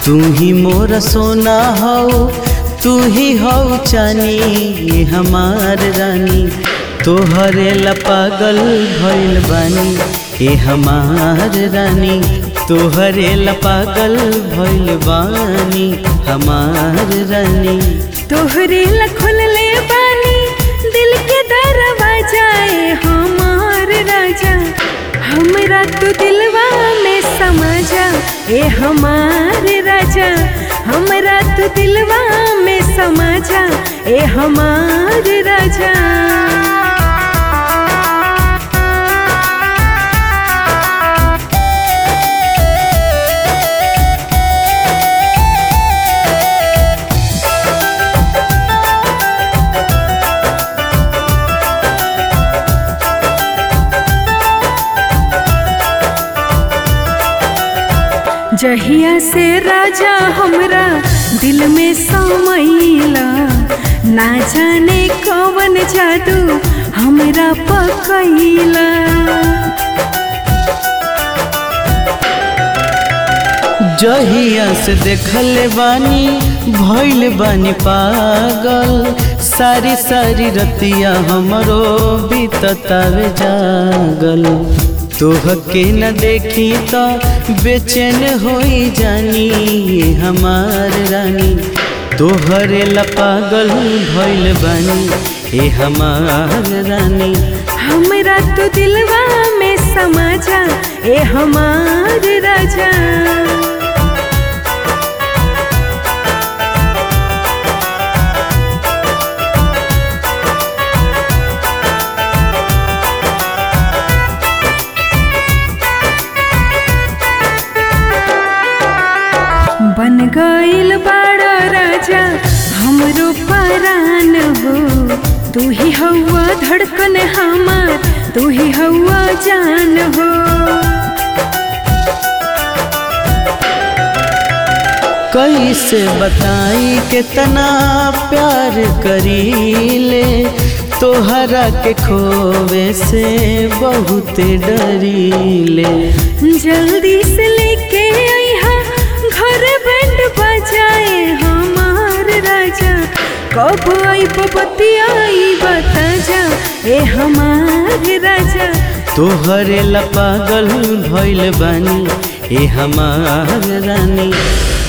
तू ही मोर सोना हो तू ही हो चानी ये हमार रानी तोहरे ला पागल भइल बानी ए हमार रानी तोहरे ला पागल भइल बानी हमार रानी तोहरे लखुल ले बानी दिल के दरवाजा ए हमार राजा हमरा तू दिलवा में समझा ए हमार राजा हमरा तू दिलवा में समझा ए हमार राजा जहिया से राजा हमरा दिल में समैला ना जाने कवन जादू हमरा पकैला जहिया से देखल बानी भइल बानी पागल सारी सारी रतिया हमरो बीततावे जागल तोहके न देखी तो बेचैन होई जानी ये हमार रानी तोहरे ला पागल भइल बानी ए हमार रानी हमरा तो दिलवा में समझा ए हमार राजा बन गईल बड़ा राजा हमरो परान हो तू ही हवा धड़कन हमार तू ही हवा जान हो कैसे बताई कितना प्यार करीले तोहरा के खोवे से बहुत डरीले जल्दी से लेके आईहा घर बैंड बजाए हमार राजा कब आई बबती आई बता जा ए हमार राजा तोहरे ला पागल भइल बानी ए हमार रानी